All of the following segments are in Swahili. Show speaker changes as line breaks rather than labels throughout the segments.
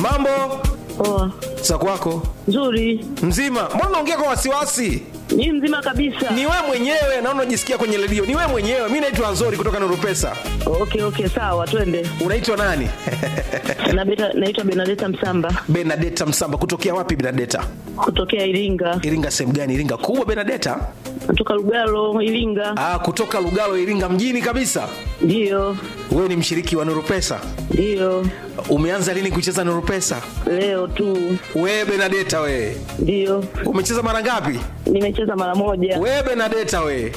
mambo
Poa.
za kwako
Nzuri.
mzima mbona unaongea kwa wasiwasi
Ni mzima kabisa.
ni wewe mwenyewe naona unajisikia kwenye redio ni wewe mwenyewe mi naitwa nzori kutoka nurupesa
Okay, okay, sawa, twende.
unaitwa nani
Na beta, naitwa Benadeta Msamba
benadeta msamba kutokea wapi benadeta
kutokea Iringa.
iringa sehemu gani iringa kubwa benadeta
Kutoka Lugalo, Iringa.
ah, kutoka lugalo iringa mjini kabisa
Ndio.
wewe ni mshiriki wa nurupesa
Ndio.
umeanza lini kucheza nurupesa
Leo tu.
wewe benadeta wewe
Ndio.
umecheza mara ngapi
Nimecheza mara moja.
wewe benadeta wewe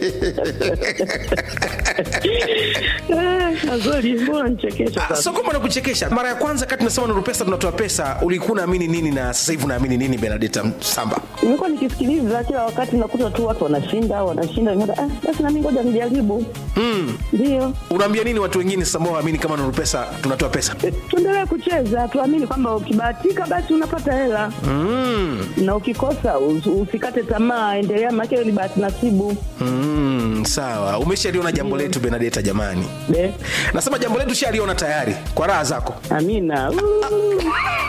Eh, Azori, mbona nichekesha
Ah,
sasa?
sio kwamba nakuchekesha mara ya kwanza kati tunasema nuru pesa tunatoa pesa ulikuwa unaamini nini na sasa hivi unaamini nini benadeta samba
Nimekuwa nikisikiliza kila wakati nakuta tu watu wanashinda, wanashinda. Nikaona, Ah, basi na mimi ngoja nijaribu.
mm.
Ndio.
unaambia nini watu wengine sasa ambao waamini kama nuru pesa tunatoa pesa
Eh, Tuendelee kucheza, tuamini kwamba ukibahatika basi unapata hela.
mm.
na ukikosa us- usikate tamaa, endelea, maana hiyo ni bahati nasibu.
Mm, sawa umeshaliona jambo letu benadeta jamani
Be,
nasema jambo letu shaliona tayari kwa raha zako
amina. Uu.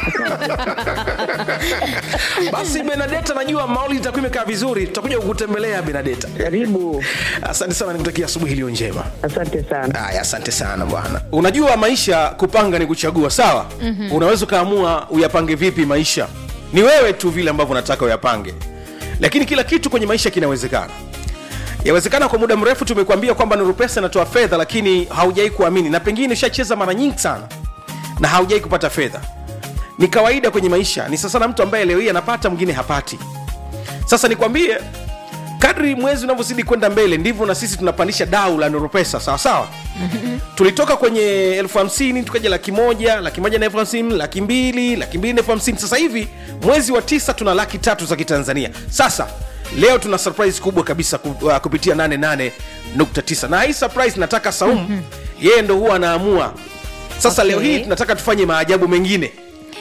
basi benadeta najua mauli itakuwa imekaa vizuri tutakuja kukutembelea benadeta
Karibu,
asante sana nikutakia asubuhi iliyo njema
asante sana.
Aya, asante sana bwana. Unajua maisha kupanga ni kuchagua, sawa? mm-hmm. Unaweza ukaamua uyapange vipi maisha, ni wewe tu vile ambavyo unataka uyapange, lakini kila kitu kwenye maisha kinawezekana. Yawezekana kwa muda mrefu tumekuambia kwamba Nuru Pesa inatoa fedha, lakini haujai kuamini, na pengine ushacheza mara nyingi sana na haujai kupata fedha. Ni kawaida kwenye maisha, ni sasa na mtu ambaye leo hii anapata, mwingine hapati. Sasa nikwambie, kadri mwezi unavyozidi kwenda mbele ndivyo na sisi tunapandisha dau la Nuru Pesa, sawa sawa. Tulitoka kwenye elfu hamsini tukaja laki moja, laki moja na elfu hamsini, laki mbili, laki mbili na elfu hamsini. Sasa hivi mwezi wa tisa tuna laki tatu za Kitanzania. Sasa leo tuna surprise kubwa kabisa ku- uh, kupitia 88.9 na hii surprise nataka Saumu yeye ndo huwa anaamua. Sasa
Okay.
leo hii tunataka tufanye maajabu mengine.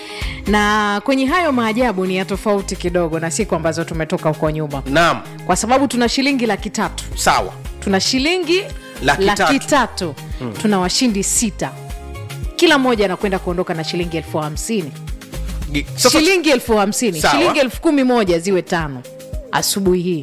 na kwenye hayo maajabu ni ya tofauti kidogo na siku ambazo tumetoka huko nyuma
Naam,
kwa sababu tuna shilingi laki tatu
sawa.
tuna shilingi
Laki
laki
tatu.
tatu tuna washindi sita kila mmoja anakwenda kuondoka na shilingi elfu hamsini
Gi- Sasa
shilingi elfu hamsini
Sawa.
shilingi elfu kumi moja ziwe tano asubuhi hii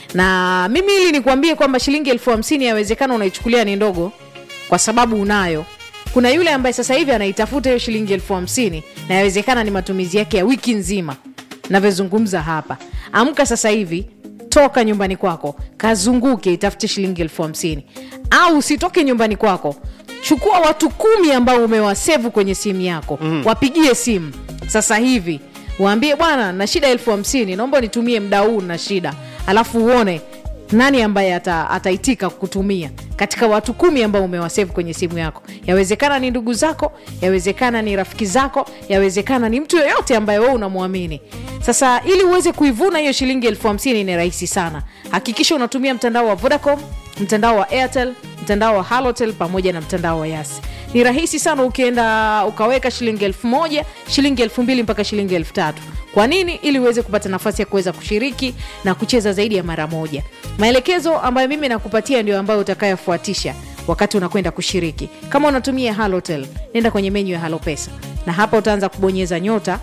na mimi ili nikuambie kwamba shilingi elfu hamsini yawezekana unaichukulia ni ndogo kwa sababu unayo kuna yule ambaye sasa hivi anaitafuta hiyo shilingi elfu hamsini na yawezekana ni matumizi yake ya wiki nzima navyozungumza hapa amka sasa hivi toka nyumbani kwako kazunguke itafute shilingi elfu hamsini au usitoke nyumbani kwako chukua watu kumi ambao umewasevu kwenye simu yako mm. wapigie simu sasa hivi waambie bwana na shida elfu hamsini naomba nitumie mda huu na shida alafu uone nani ambaye ata, ataitika kutumia katika watu kumi ambao umewasevu kwenye simu yako yawezekana ni ndugu zako yawezekana ni rafiki zako yawezekana ni mtu yoyote ambaye wewe unamwamini sasa ili uweze kuivuna hiyo shilingi elfu hamsini ni rahisi sana hakikisha unatumia mtandao wa vodacom mtandao wa airtel mtandao wa halotel pamoja na mtandao wa yasi ni rahisi sana ukienda ukaweka shilingi elfu moja shilingi elfu mbili mpaka shilingi elfu tatu kwa nini ili uweze kupata nafasi ya kuweza kushiriki na kucheza zaidi ya mara moja maelekezo ambayo mimi nakupatia ndio ambayo utakayofuatisha wakati unakwenda kushiriki kama unatumia halotel nenda kwenye menyu ya halopesa na hapa utaanza kubonyeza nyota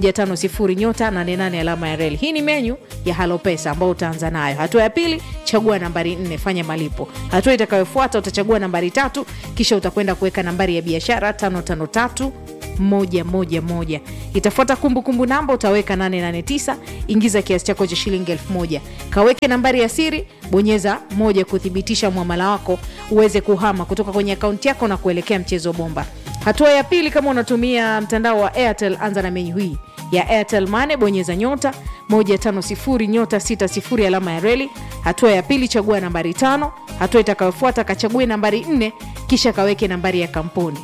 150 nyota 88 alama ya reli hii ni menyu ya halopesa ambayo utaanza nayo hatua ya pili chagua nambari 4 fanya malipo hatua itakayofuata utachagua nambari tatu kisha utakwenda kuweka nambari ya biashara 553 moja moja moja itafuata kumbukumbu namba utaweka 889 ingiza kiasi chako cha shilingi elfu moja kaweke nambari ya siri bonyeza moja kuthibitisha mwamala wako uweze kuhama kutoka kwenye akaunti yako na kuelekea mchezo bomba hatua ya pili kama unatumia mtandao wa airtel anza na menyu hii ya airtel mane bonyeza nyota 150 nyota 60 alama ya reli hatua ya pili chagua nambari tano hatua itakayofuata kachague nambari 4 kisha kaweke nambari ya kampuni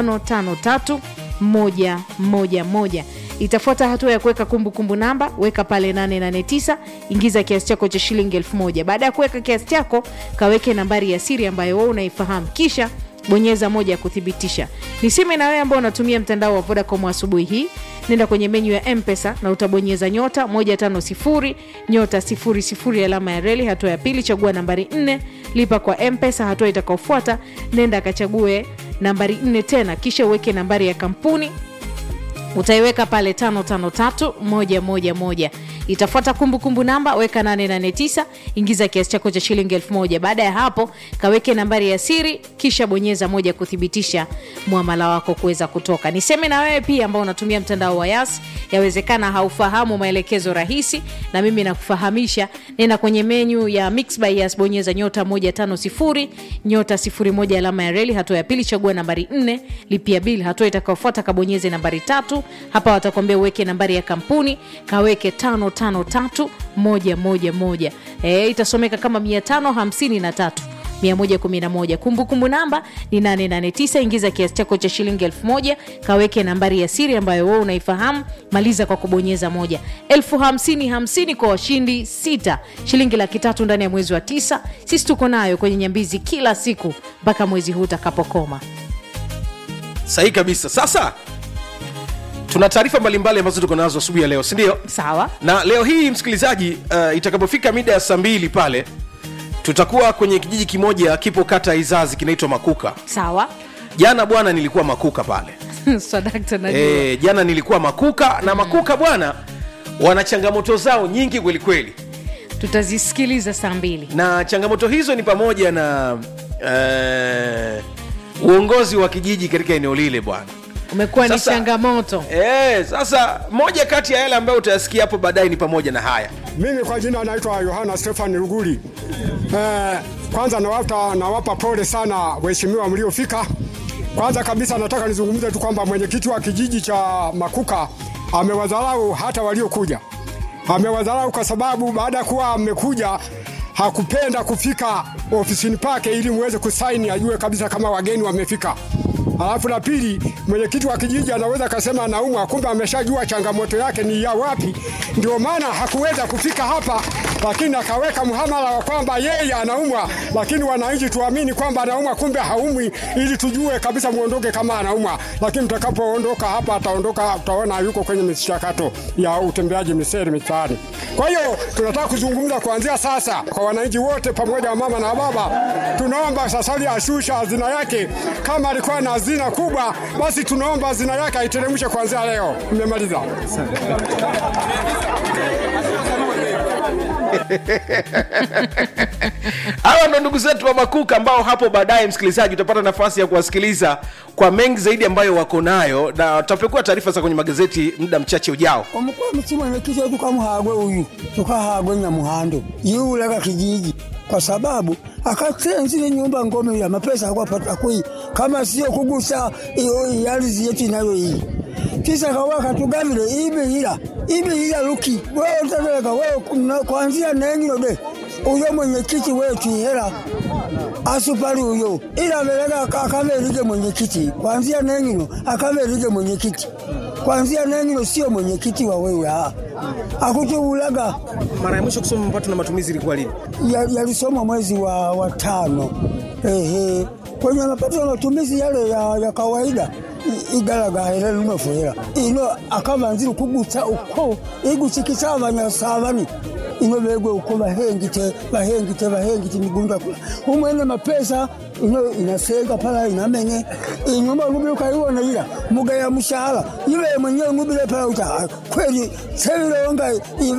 553 moja moja moja itafuata hatua ya kuweka kumbukumbu namba weka pale 889 ingiza kiasi chako cha shilingi 1000 baada ya kuweka kiasi chako kaweke nambari ya siri ambayo wewe unaifahamu kisha bonyeza moja ya kuthibitisha niseme na wewe ambao unatumia mtandao wa vodacom asubuhi hii nenda kwenye menyu ya mpesa na utabonyeza nyota 150 nyota 00 alama ya reli hatua ya pili chagua nambari 4 lipa kwa mpesa hatua itakaofuata nenda akachague nambari 4 tena kisha uweke nambari ya kampuni utaiweka pale 553111 itafuata kumbukumbu namba weka 889 ingiza kiasi chako cha shilingi 1000 baada ya hapo kaweke nambari ya siri kisha bonyeza moja kuthibitisha mwamala wako kuweza kutoka niseme na wewe pia ambao unatumia mtandao wa yas yawezekana haufahamu maelekezo rahisi na mimi nakufahamisha nenda kwenye menyu ya mix by yas bonyeza nyota 150 nyota 01 alama ya reli hatua ya pili chagua nambari 4 lipia bili hatua itakayofuata kabonyeze nambari tatu hapa watakwambia uweke nambari ya kampuni kaweke 553111 e, itasomeka kama 553 111 kumbukumbu namba ni 889 ingiza kiasi chako cha shilingi 1000 kaweke nambari ya siri ambayo wewe unaifahamu maliza kwa kubonyeza moja 50 50 kwa washindi sita shilingi laki tatu ndani ya mwezi wa tisa sisi tuko nayo kwenye nyambizi kila siku mpaka mwezi huu utakapokoma
sahihi kabisa sasa tuna taarifa mbalimbali ambazo tuko nazo asubuhi ya leo sindio
sawa
na leo hii msikilizaji uh, itakapofika mida ya saa mbili pale tutakuwa kwenye kijiji kimoja kipo kata ya izazi kinaitwa makuka
sawa
jana bwana nilikuwa makuka pale
swadakta najua
e, jana nilikuwa makuka na makuka bwana wana changamoto zao nyingi kwelikweli
tutazisikiliza saa mbili
na changamoto hizo ni pamoja na uh, uongozi wa kijiji katika eneo lile bwana
umekuwa ni
Sasa-
changamoto
e, sasa moja kati ya yale ambayo utayasikia hapo baadaye ni pamoja na haya
Mimi kwa jina naitwa Yohana Stefan Ruguli. Eh, kwanza nawapa, nawapa pole sana waheshimiwa mliofika. Kwanza kabisa nataka nizungumze tu kwamba mwenyekiti wa kijiji cha Makuka amewadharau hata waliokuja, amewadharau kwa sababu baada ya kuwa amekuja hakupenda kufika ofisini pake ili muweze kusaini, ajue kabisa kama wageni wamefika. Alafu la pili, mwenyekiti wa kijiji anaweza akasema anaumwa, kumbe ameshajua changamoto yake ni ya wapi, ndio maana hakuweza kufika hapa, lakini akaweka mhamala wa kwamba yeye anaumwa, lakini wananchi tuamini kwamba anaumwa, kumbe haumwi, ili tujue kabisa muondoke kama anaumwa. Lakini mtakapoondoka hapa, ataondoka, utaona yuko kwenye michakato ya utembeaji miseri mitaani. Kwa hiyo tunataka kuzungumza kuanzia sasa kwa wananchi wote, pamoja na mama na baba, tunaomba sasa hivi ashusha hazina yake. Kama alikuwa na hazina kubwa, basi tunaomba hazina yake aiteremshe kuanzia leo. Nimemaliza.
hawa ndo ndugu zetu wa makuka ambao hapo baadaye msikilizaji utapata nafasi ya kuwasikiliza kwa mengi zaidi ambayo wako nayo na tutapekua taarifa za kwenye magazeti muda mchache ujao
omukulu mukimwenyekiti tukamuhagwe uyu tukahagwe nyamuhando yiulaga kijiji kwa sababu akatenzile nyumba ngome ya mapesa akwapata kui kama sio kugusa iyo iyalizi yetu inayo hii kisa kawa katugavile ibihila ibihila luki wewe utalega wewe kuna- kwanzia nengino de uyo mwenyekiti wetu ihela asupali uyo ila velega akaverige mwenyekiti kwanzia nengino akaverige mwenyekiti kwanzia nengino sio mwenyekiti wa wewe aa akutuulaga
mara ya mwisho kusoma mapato na matumizi ilikuwa lini
ya- yalisomwa mwezi wa, wa tano ehe kwenye mapato ya matumizi yale ya, ya kawaida i- igalagahera linofuhera ino akavanzire kugusa uko igusikisa abanyasabani ino begwe uko bahengite bahengite bahengite migunda kula umwene mapesa ino inasenga pala inamenye inyumba ngubile ukaiwona ila mugaya mshahara iwe mwenyewe ngubile pala uta "Ah, kweli sevilonga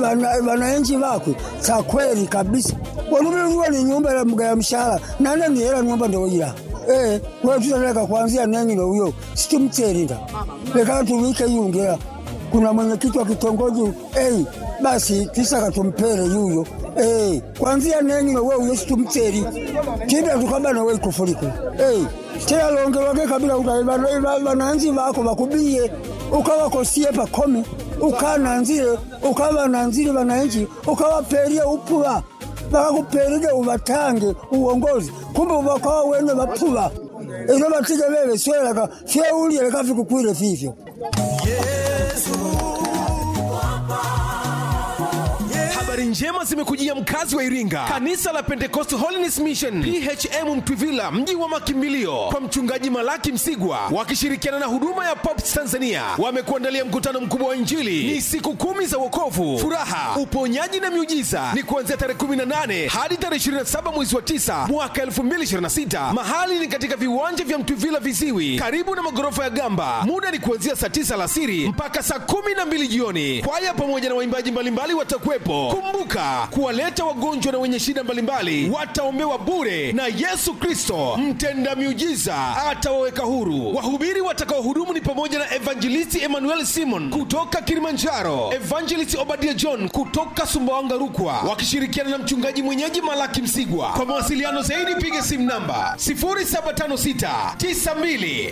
wananchi vakwe sa kweli kabisa wanubile uwa ni nyumba ya mugaya mshahara nane ni hela nyumba ndoila Eh, wewe tutaleka kuanzia nengino huyo situmterinda leka tuwike yungela kuna mwenyekiti wa kitongoji hey, basi tisaka tumpele yuyo hey, kwanzia nengino we uyo situmteri tida tukabana we kufuliko hey, tela longelwake kabila vananzi vako vakubiye ukavakosie pakomi ukananzile ukavananzile vananchi ukavapelie upuva vakakupelile uvatange uongozi kumbe uvakawa wene vapuva ino vatige veve swelaka fyeulie lekavikukwile vivyo
Habari
njema zimekujia mkazi wa iringa kanisa la pentecost holiness mission phm mtwivila mji wa makimbilio kwa mchungaji malaki msigwa wakishirikiana na huduma ya pops tanzania wamekuandalia mkutano mkubwa wa injili ni siku kumi za wokovu furaha uponyaji na miujiza ni kuanzia tarehe 18 hadi tarehe 27 mwezi wa 9 mwaka 2026 mahali ni katika viwanja vya mtwivila viziwi karibu na magorofa ya gamba muda ni kuanzia saa 9 alasiri mpaka saa 12 jioni kwaya pamoja na waimbaji mbalimbali watakuwepo kumbuka kuwaleta wagonjwa na wenye shida mbalimbali wataombewa bure na yesu kristo mtenda miujiza atawaweka huru wahubiri watakaohudumu ni pamoja na evangelisti emmanuel simon kutoka kilimanjaro evangelist obadia john kutoka sumbawanga rukwa wakishirikiana na mchungaji mwenyeji malaki msigwa kwa mawasiliano zaidi piga simu namba 0756 92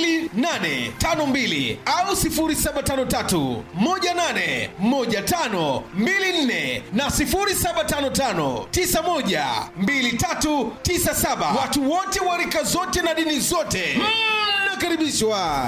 2852 au 0753 18 15 24 na 0755 91 2397 watu wote wa rika zote na dini zote mnakaribishwa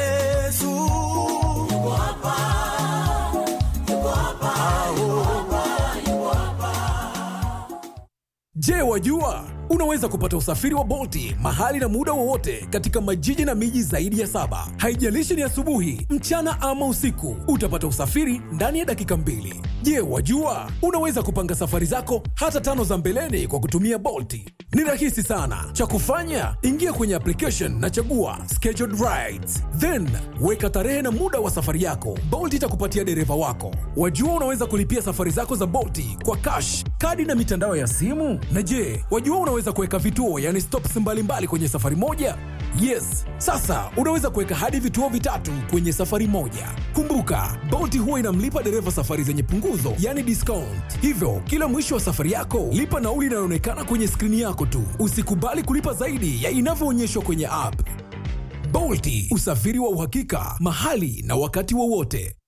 Je, wajua unaweza kupata usafiri wa Bolti mahali na muda wowote katika majiji na miji zaidi ya saba. Haijalishi ni asubuhi, mchana ama usiku, utapata usafiri ndani ya dakika mbili. Je, wajua unaweza kupanga safari zako hata tano za mbeleni kwa kutumia Bolti? Ni rahisi sana. Cha kufanya, ingia kwenye application na chagua scheduled rides, then weka tarehe na muda wa safari yako. Bolt itakupatia dereva wako. Wajua unaweza kulipia safari zako za Bolti kwa cash, kadi na mitandao ya simu. Na je, wajua unaweza kuweka vituo, yani stops mbalimbali kwenye safari moja? Yes, sasa unaweza kuweka hadi vituo vitatu kwenye safari moja. Kumbuka, Bolt huwa inamlipa dereva safari zenye punguzo, yani discount. Hivyo kila mwisho wa safari yako lipa nauli inayoonekana kwenye skrini yako tu. Usikubali kulipa zaidi ya inavyoonyeshwa kwenye app. Bolti, usafiri wa uhakika mahali na wakati wowote.